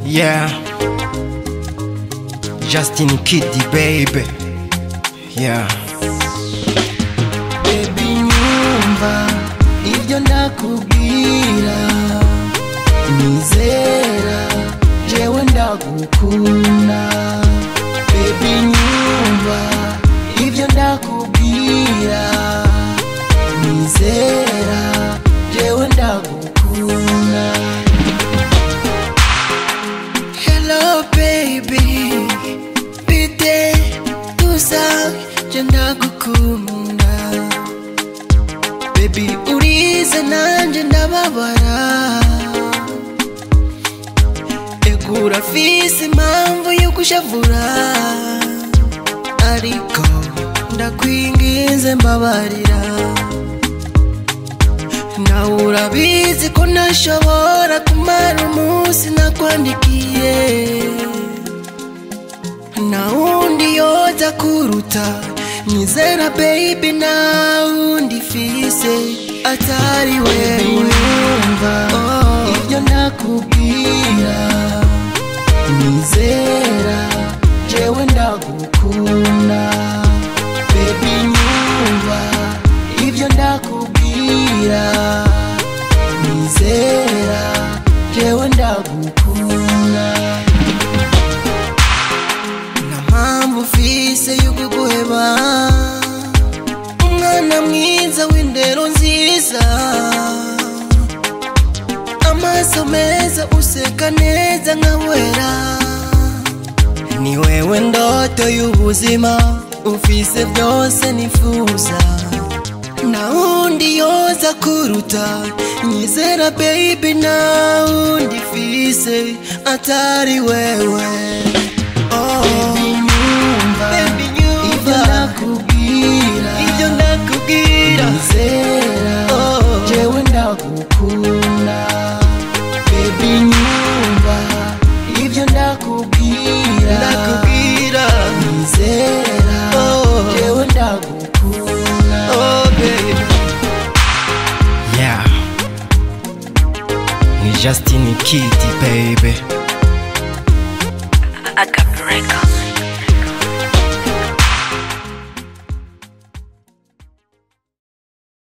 Yeah. Justin Kiddy, baby. Yeah. Baby nyumva ibyo ndakubwira nizera jewe ndagukunda Baby nyumva ibyo ndakubwira nizera jewe ndagukunda Hello baby bite tuza je ndagukunda Baby urize nanje ndababara Egura fisi impamvu yo kushavura Ariko ndakwinginze mbabarira nawe urabizi ko ntashobora kumara umunsi nakwandikiye nta wundi yoza kuruta nyizera baby nta wundi fise atari wewe oh. ibyo ndakubwira nizera jewe ndagukunda baby nyumva ibyo ndakubwira nizera jewe ndagukunda nta mpamvu ufise yo kuguheba umwana mwiza w'indero nziza amaso meza useka neza nka wera ni wewe ndoto y'ubuzima ufise byose nifuza nta wundi yoza kuruta nyizera baby nta wundi fise atari wewe oh. Baby, nyumva ibyo ndakubwira ibyo ndakubwira nizera oh. jewe ndagukunda baby nyumva ibyo ndakubwira ndakubwira nizera oh. jewe ndagukunda oh baby Yeah. Ni Justin Kiddy, baby. Agape Records.